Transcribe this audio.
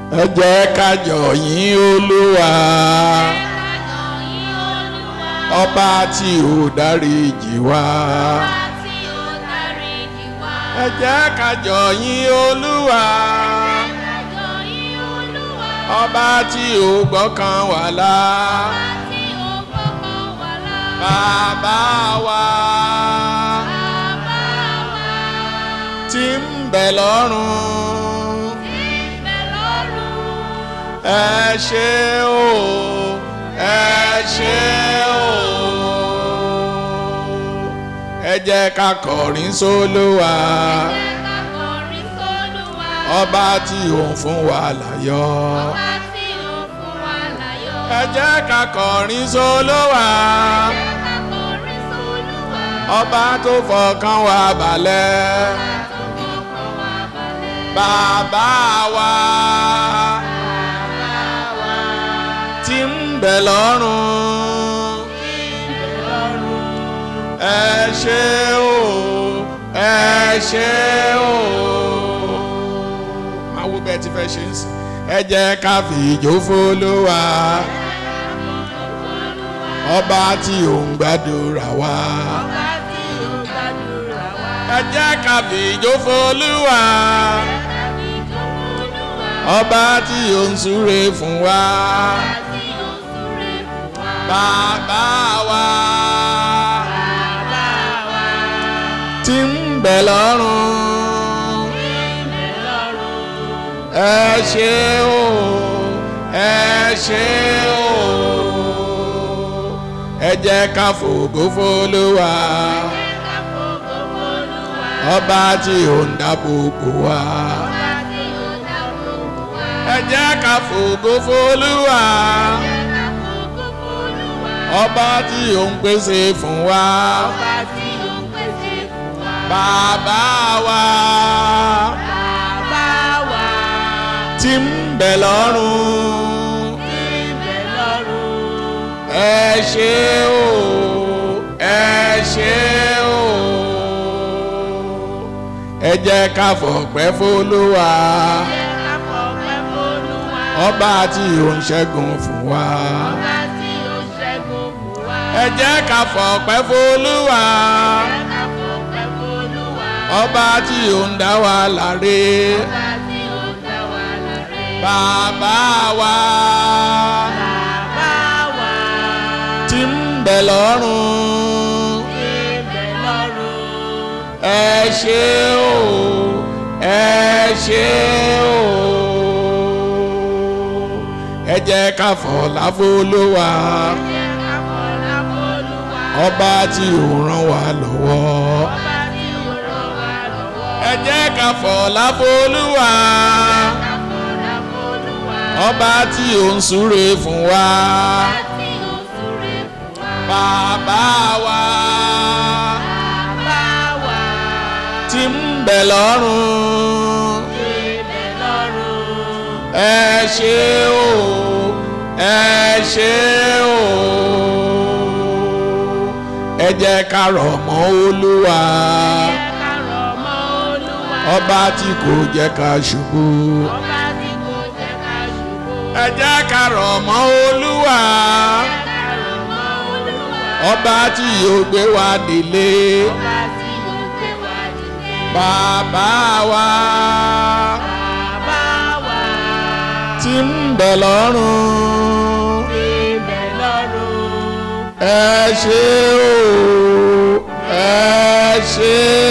ẹ jẹ́ ká jọ yìn olúwa ọba tí ò dáríjì wá ẹ jẹ́ ká jọ yìn olúwa ọba tí ò gbọ́kàn wá là bàbá wa tí ń bẹ lọ́run ẹ ṣé o ẹ ṣé o ẹ jẹ́ ká kọrin sólúwa ọba tí òun fún wa láyọ̀ ẹ jẹ́ ká kọrin sólúwa ọba tó fọkàn wa balẹ̀ bàbá wa tí ń bẹ lọ́run ẹ ṣé o ẹ ṣé o máa wo bẹ́ẹ̀ tí fẹ́ ṣe ń sìn ẹ jẹ́ ká fi ìjó f'Olúwa ọba tí ò ń gbàdúrà wa ẹ jẹ́ ká fi ìjó f'Olúwa ọba tí ò ń súre fún wa bàbá wa tí ń bẹ lọ́run ẹ ṣé o ẹ ṣé o ẹ jẹ́ ká fògo f'Olúwa ọba tí ò ń dáàbò bò wá ẹ jẹ́ ká fògo f'Olúwa ọba tí ò ń pèsè fún wa bàbá wa tí ń bẹ lọ́run ẹ ṣé o ẹ ṣé o ẹ jẹ́ ká fọpẹ́ f'Olúwa ọba tí ò ń ṣẹ́gun fún wa ẹ jẹ́ ká fọpẹ́ f'Olúwa ọba tí ò ń dá wa láre bàbá wa tí ń bẹ lọ́run ẹ ṣé o ẹ ṣé o ẹ jẹ́ ká fọlá f'Olúwa ọba tí ò ràn wá lọ́wọ́ ẹ jẹ́ ká fọlá f'Olúwa ọba tí ò ń súre fún wa bàbá wa tí ń bẹ lọ́run ẹ ṣé o ẹ ṣé o ẹ jẹ́ ká rọ̀ mọ́ Olúwa ọba tí kò jẹ́ ká ṣubú ẹ jẹ́ ká rọ̀ mọ́ Olúwa ọba tí yóò gbé wa délé bàbá wa tí ń bẹ lọ́run ẹ ṣé o ẹ ṣé